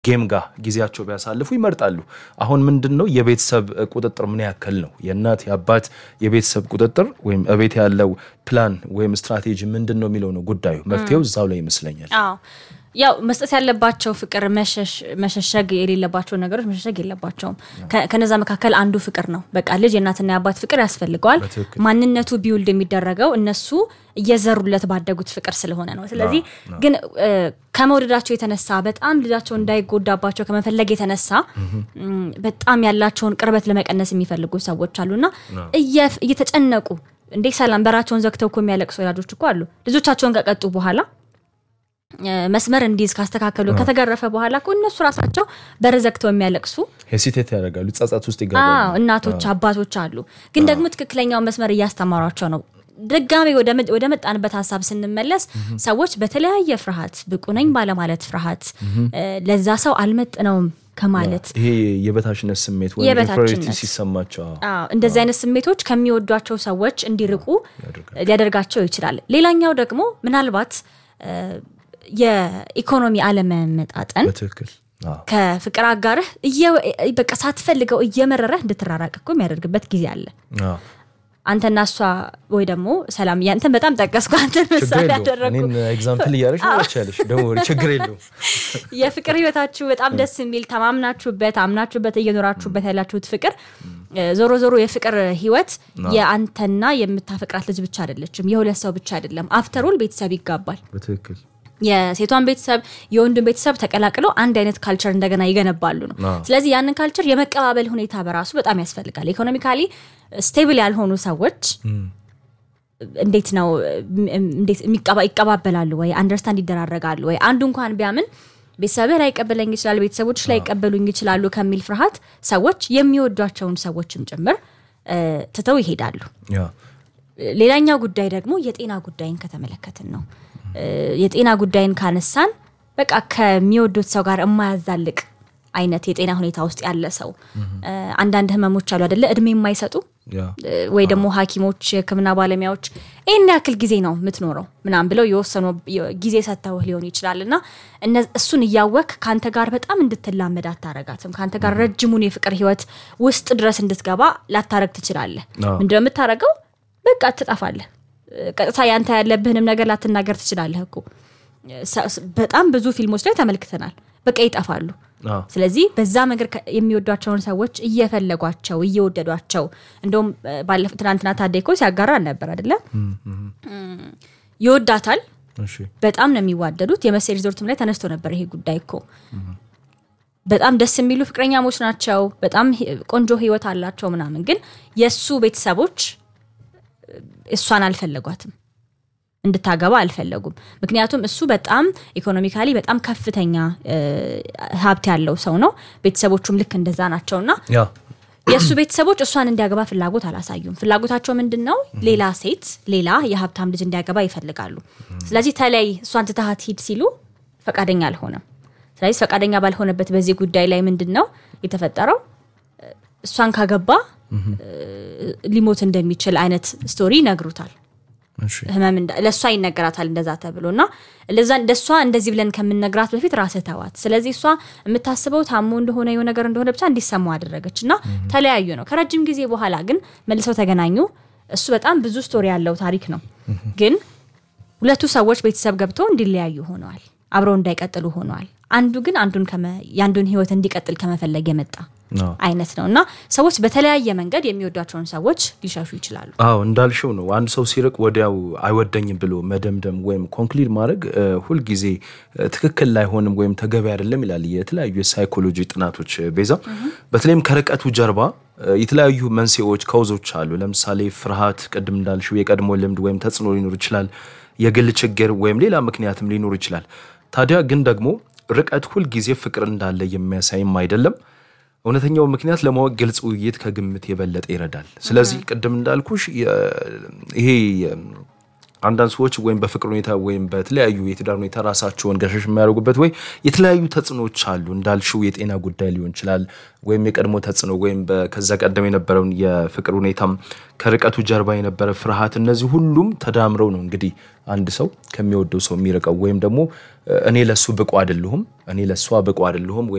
ጌም ጋር ጊዜያቸው ቢያሳልፉ ይመርጣሉ። አሁን ምንድን ነው የቤተሰብ ቁጥጥር ምን ያክል ነው? የእናት የአባት የቤተሰብ ቁጥጥር ወይም እቤት ያለው ፕላን ወይም ስትራቴጂ ምንድን ነው የሚለው ነው ጉዳዩ። መፍትሄው እዛው ላይ ይመስለኛል። አዎ ያው መስጠት ያለባቸው ፍቅር መሸሸግ የሌለባቸው ነገሮች መሸሸግ የለባቸውም። ከነዛ መካከል አንዱ ፍቅር ነው። በቃ ልጅ የእናትና የአባት ፍቅር ያስፈልገዋል። ማንነቱ ቢውልድ የሚደረገው እነሱ እየዘሩለት ባደጉት ፍቅር ስለሆነ ነው። ስለዚህ ግን ከመውደዳቸው የተነሳ በጣም ልጃቸው እንዳይጎዳባቸው ከመፈለግ የተነሳ በጣም ያላቸውን ቅርበት ለመቀነስ የሚፈልጉ ሰዎች አሉና እየተጨነቁ እንዴ ሰላም በራቸውን ዘግተው እኮ የሚያለቅሱ ወላጆች እኮ አሉ ልጆቻቸውን ከቀጡ በኋላ መስመር እንዲይዝ ካስተካከሉ ከተገረፈ በኋላ እኮ እነሱ ራሳቸው በር ዘግተው የሚያለቅሱ ሄሲቴት ያደርጋሉ፣ ጸጸት ውስጥ ይገባሉ። እናቶች አባቶች አሉ። ግን ደግሞ ትክክለኛውን መስመር እያስተማሯቸው ነው። ድጋሜ ወደ መጣንበት ሀሳብ ስንመለስ ሰዎች በተለያየ ፍርሃት ብቁ ነኝ ባለማለት ፍርሃት ለዛ ሰው አልመጥነውም ከማለት ይሄ የበታችነት ስሜት ወይም ኢንፌሪዮሪቲ ሲሰማቸው እንደዚህ አይነት ስሜቶች ከሚወዷቸው ሰዎች እንዲርቁ ሊያደርጋቸው ይችላል። ሌላኛው ደግሞ ምናልባት የኢኮኖሚ አለመመጣጠን በትክክል ከፍቅር አጋርህ በቃ ሳትፈልገው እየመረረህ እንድትራራቅ እኮ የሚያደርግበት ጊዜ አለ። አንተና እሷ ወይ ደግሞ ሰላም ያንተን በጣም ጠቀስኩ፣ አንተን ምሳሌ ያደረግኩ ኤግዛምፕል እያደረግሽ መቻለሽ ደግሞ ችግር የለውም። የፍቅር ህይወታችሁ በጣም ደስ የሚል ተማምናችሁበት አምናችሁበት እየኖራችሁበት ያላችሁት ፍቅር ዞሮ ዞሮ የፍቅር ህይወት የአንተና የምታፈቅራት ልጅ ብቻ አይደለችም፣ የሁለት ሰው ብቻ አይደለም። አፍተሩል ቤተሰብ ይጋባል። በትክክል የሴቷን ቤተሰብ የወንዱን ቤተሰብ ተቀላቅለው አንድ አይነት ካልቸር እንደገና ይገነባሉ ነው። ስለዚህ ያንን ካልቸር የመቀባበል ሁኔታ በራሱ በጣም ያስፈልጋል። ኢኮኖሚካሊ ስቴብል ያልሆኑ ሰዎች እንዴት ነው ይቀባበላሉ ወይ አንደርስታንድ ይደራረጋሉ ወይ? አንዱ እንኳን ቢያምን ቤተሰብህ ላይቀበለኝ ይችላል፣ ቤተሰቦች ላይቀበሉኝ ይችላሉ ከሚል ፍርሃት ሰዎች የሚወዷቸውን ሰዎችም ጭምር ትተው ይሄዳሉ። ሌላኛው ጉዳይ ደግሞ የጤና ጉዳይን ከተመለከትን ነው። የጤና ጉዳይን ካነሳን በቃ ከሚወዱት ሰው ጋር የማያዛልቅ አይነት የጤና ሁኔታ ውስጥ ያለ ሰው አንዳንድ ህመሞች አሉ አደለ እድሜ የማይሰጡ ወይ ደግሞ ሐኪሞች የህክምና ባለሙያዎች ይህን ያክል ጊዜ ነው የምትኖረው ምናም ብለው የወሰኑ ጊዜ ሰጥተውህ ሊሆን ይችላል እና እሱን እያወክ ከአንተ ጋር በጣም እንድትላመድ አታረጋትም። ከአንተ ጋር ረጅሙን የፍቅር ህይወት ውስጥ ድረስ እንድትገባ ላታረግ ትችላለህ። ምንድነው የምታረገው? በቃ ትጠፋለህ። ቀጥታ ያንተ ያለብህንም ነገር ላትናገር ትችላለህ እኮ በጣም ብዙ ፊልሞች ላይ ተመልክተናል። በቃ ይጠፋሉ። ስለዚህ በዛ መንገድ የሚወዷቸውን ሰዎች እየፈለጓቸው እየወደዷቸው እንደውም ባለፈው ትናንትና ታዴ እኮ ሲያጋራን ነበር አይደለ? ይወዳታል። በጣም ነው የሚዋደዱት። የመሴ ሪዞርትም ላይ ተነስቶ ነበር ይሄ ጉዳይ እኮ በጣም ደስ የሚሉ ፍቅረኛሞች ናቸው። በጣም ቆንጆ ህይወት አላቸው ምናምን። ግን የእሱ ቤተሰቦች እሷን አልፈለጓትም እንድታገባ አልፈለጉም። ምክንያቱም እሱ በጣም ኢኮኖሚካሊ በጣም ከፍተኛ ሀብት ያለው ሰው ነው። ቤተሰቦቹም ልክ እንደዛ ናቸውና የእሱ ቤተሰቦች እሷን እንዲያገባ ፍላጎት አላሳዩም። ፍላጎታቸው ምንድን ነው? ሌላ ሴት ሌላ የሀብታም ልጅ እንዲያገባ ይፈልጋሉ። ስለዚህ ተለይ እሷን ትተሃት ሂድ ሲሉ ፈቃደኛ አልሆነም። ስለዚህ ፈቃደኛ ባልሆነበት በዚህ ጉዳይ ላይ ምንድን ነው የተፈጠረው? እሷን ካገባ ሊሞት እንደሚችል አይነት ስቶሪ ይነግሩታል። ህመም ለእሷ ይነገራታል እንደዛ ተብሎ እና ለዛ እንደሷ እንደዚህ ብለን ከምነግራት በፊት ራስህ ተዋት። ስለዚህ እሷ የምታስበው ታሞ እንደሆነ የሆነ ነገር እንደሆነ ብቻ እንዲሰማው አደረገች እና ተለያዩ ነው። ከረጅም ጊዜ በኋላ ግን መልሰው ተገናኙ። እሱ በጣም ብዙ ስቶሪ ያለው ታሪክ ነው። ግን ሁለቱ ሰዎች ቤተሰብ ገብተው እንዲለያዩ ሆነዋል። አብረው እንዳይቀጥሉ ሆነዋል። አንዱ ግን አንዱን የአንዱን ህይወት እንዲቀጥል ከመፈለግ የመጣ አይነት ነው እና ሰዎች በተለያየ መንገድ የሚወዷቸውን ሰዎች ሊሸሹ ይችላሉ። አዎ እንዳልሽው ነው። አንድ ሰው ሲርቅ ወዲያው አይወደኝም ብሎ መደምደም ወይም ኮንክሊድ ማድረግ ሁልጊዜ ትክክል ላይሆንም ወይም ተገቢ አይደለም ይላል የተለያዩ የሳይኮሎጂ ጥናቶች። ቤዛ በተለይም ከርቀቱ ጀርባ የተለያዩ መንስኤዎች ከውዞች አሉ። ለምሳሌ ፍርሃት፣ ቅድም እንዳልሽው የቀድሞ ልምድ ወይም ተጽዕኖ ሊኖር ይችላል። የግል ችግር ወይም ሌላ ምክንያትም ሊኖር ይችላል። ታዲያ ግን ደግሞ ርቀት ሁልጊዜ ፍቅር እንዳለ የሚያሳይም አይደለም። እውነተኛው ምክንያት ለማወቅ ግልጽ ውይይት ከግምት የበለጠ ይረዳል። ስለዚህ ቅድም እንዳልኩሽ ይሄ አንዳንድ ሰዎች ወይም በፍቅር ሁኔታ ወይም በተለያዩ የትዳር ሁኔታ ራሳቸውን ገሸሽ የሚያደርጉበት ወይ የተለያዩ ተጽዕኖዎች አሉ። እንዳልሽው የጤና ጉዳይ ሊሆን ይችላል ወይም የቀድሞ ተጽዕኖ ወይም ከዛ ቀደም የነበረውን የፍቅር ሁኔታም ከርቀቱ ጀርባ የነበረ ፍርሃት፣ እነዚህ ሁሉም ተዳምረው ነው እንግዲህ አንድ ሰው ከሚወደው ሰው የሚርቀው ወይም ደግሞ እኔ ለሱ ብቁ አይደለሁም፣ እኔ ለሷ ብቁ አይደለሁም